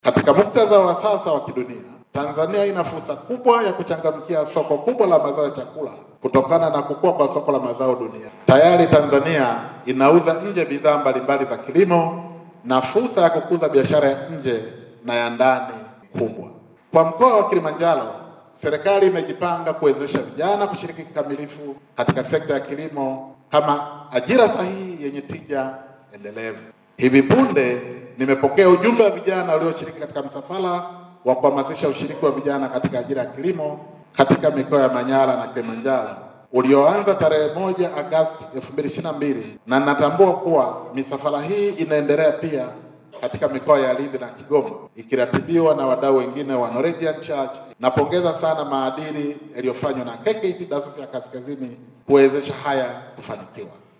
Katika muktadha wa sasa wa kidunia, Tanzania ina fursa kubwa ya kuchangamkia soko kubwa la mazao ya chakula kutokana na kukua kwa soko la mazao dunia. Tayari Tanzania inauza nje bidhaa mbalimbali za kilimo na fursa ya kukuza biashara ya nje na ya ndani kubwa. Kwa mkoa wa Kilimanjaro, serikali imejipanga kuwezesha vijana kushiriki kikamilifu katika sekta ya kilimo kama ajira sahihi yenye tija endelevu. Hivi punde nimepokea ujumbe wa vijana walioshiriki katika msafara wa kuhamasisha ushiriki wa vijana katika ajira ya kilimo katika mikoa ya Manyara na Kilimanjaro ulioanza tarehe moja Agosti 2022 na natambua kuwa misafara hii inaendelea pia katika mikoa ya Lindi na Kigoma ikiratibiwa na wadau wengine wa Norwegian Church. Napongeza sana maadili yaliyofanywa na KKKT Dayosisi ya Kaskazini kuwezesha haya kufanikiwa.